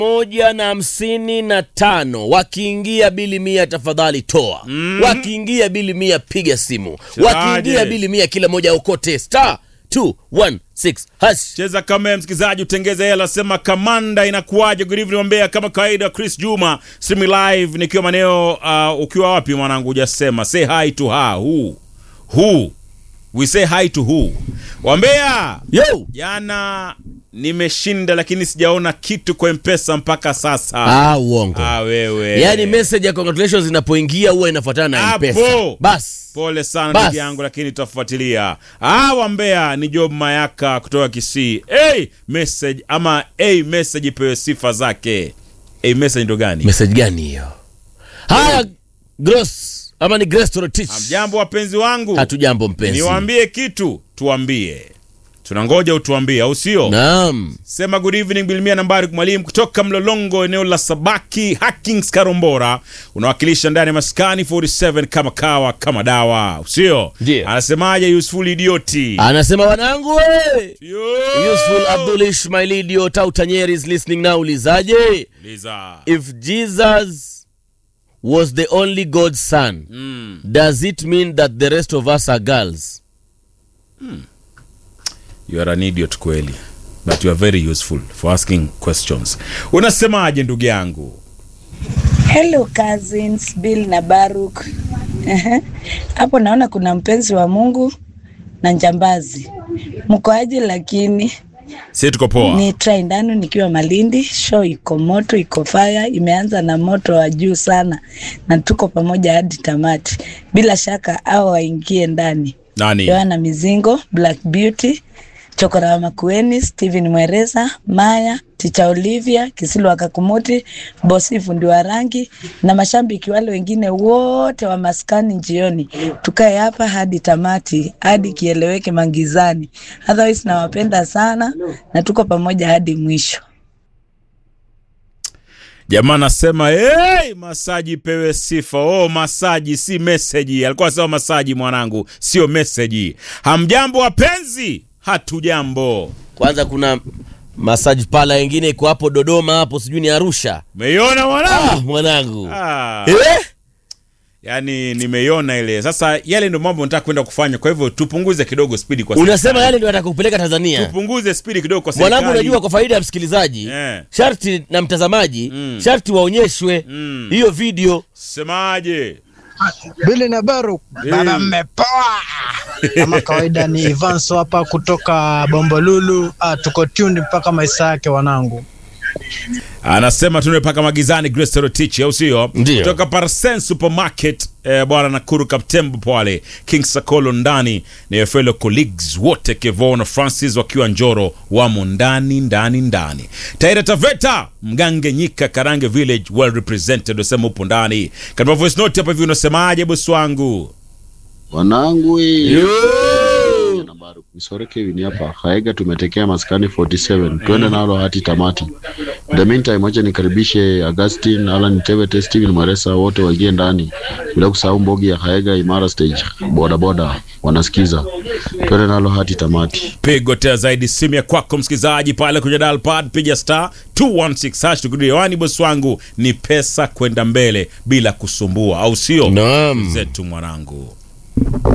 moja na hamsini na tano wakiingia bili mia tafadhali toa mm. wakiingia bili mia piga simu wakiingia bili mia kila moja okote star 216 hash cheza kama ya msikilizaji utengeze hela sema kamanda inakuwaje good evening Mbeya kama kawaida Chris Juma simi live nikiwa maneo uh, ukiwa wapi mwanangu hujasema say hi to her who who we say hi to who Wambea yo jana nimeshinda lakini sijaona kitu kwa mpesa mpaka sasa ah, uongo ah, wewe yaani message ya congratulations inapoingia huwa inafuatana na Hapo. mpesa bas pole sana Bas. ndugu yangu lakini tutafuatilia ah wambea ni job mayaka kutoka kisii hey, message ama hey, message ipewe sifa zake hey, message ndo gani message gani hiyo haya gross ama ni grace torotich jambo wapenzi wangu hatujambo mpenzi niwaambie kitu tuambie tunangoja utuambie au sio naam sema good evening bilmia nambari mwalimu kutoka mlolongo eneo la sabaki hackings karombora unawakilisha ndani ya maskani 47 kama kawa kama dawa sio Ndiyo. anasemaje useful idioti anasema wanangu we Yo! useful abdul ishmail idiot au tanyeri is listening now ulizaje Liza. if jesus was the only god's son Mm. does it mean that the rest of us are girls You are an idiot kweli but you are very useful for asking questions unasemaje ndugu yangu Hello cousins Bill na Baruk. Ehe. Hapo naona kuna mpenzi wa Mungu na njambazi. Mkoaje? Lakini si tuko poa ni try ndani nikiwa Malindi. Show iko moto, iko fire, imeanza na moto wa juu sana, na tuko pamoja hadi tamati. Bila shaka au waingie ndani. nani Yohana Mizingo, Black Beauty, Chokora wa Makueni, Steven Mwereza, Maya, Ticha Olivia, Kisilu wa Kakumuti, Bosi fundi wa rangi na mashabiki wale wengine wote wa maskani njioni. Tukae hapa hadi tamati, hadi kieleweke mangizani. Otherwise nawapenda sana na tuko pamoja hadi mwisho. jamaa anasema hey, masaji pewe sifa oh masaji si meseji alikuwa anasema masaji mwanangu sio meseji hamjambo wapenzi hatujambo kwanza kuna massage pala wengine iko hapo dodoma hapo sijui ni arusha umeiona ah, mwanangu mwanangu ah. eh? yaani nimeiona ile sasa yale ndio mambo nataka kwenda kufanya kwa hivyo tupunguze kidogo spidi kwa unasema serikali. yale ndio atakupeleka tanzania tupunguze spidi kidogo kwa mwanangu serikali. unajua kwa faida ya msikilizaji Eh. sharti na mtazamaji Mm. sharti waonyeshwe Mm. hiyo video semaje Bili na Baru baba, mmepoa kama kawaida. Ni Ivanso hapa kutoka Bombolulu. Ah, tuko tuned mpaka maisha yake wanangu. anasema tunapaka magizani Grace Torotich au sio Ndio. kutoka Parsen Supermarket eh, bwana Nakuru Kaptembo pale King Sakolo ndani na fellow colleagues wote Kevo na Francis wakiwa Njoro wamo ndani ndani ndani Taira Taveta Mgange Nyika Karange Village well represented usema upo ndani katika voice note hapa hivi unasemaje bosi wangu Wanangu nambari Misore Kevin hapa Haega, tumetekea maskani 47 twende nalo hati tamati. In the meantime, acha nikaribishe Augustine Alan Tevete, Steven Maresa, wote waingie ndani, bila kusahau Mbogi ya Haega Imara Stage, boda boda wanasikiza, twende nalo hati tamati. pigo tena zaidi simu ya kwako msikilizaji pale kwenye dial pad piga star 216 hash tukirudi hewani bosi wangu ni pesa kwenda mbele bila kusumbua au sio Naam. zetu mwanangu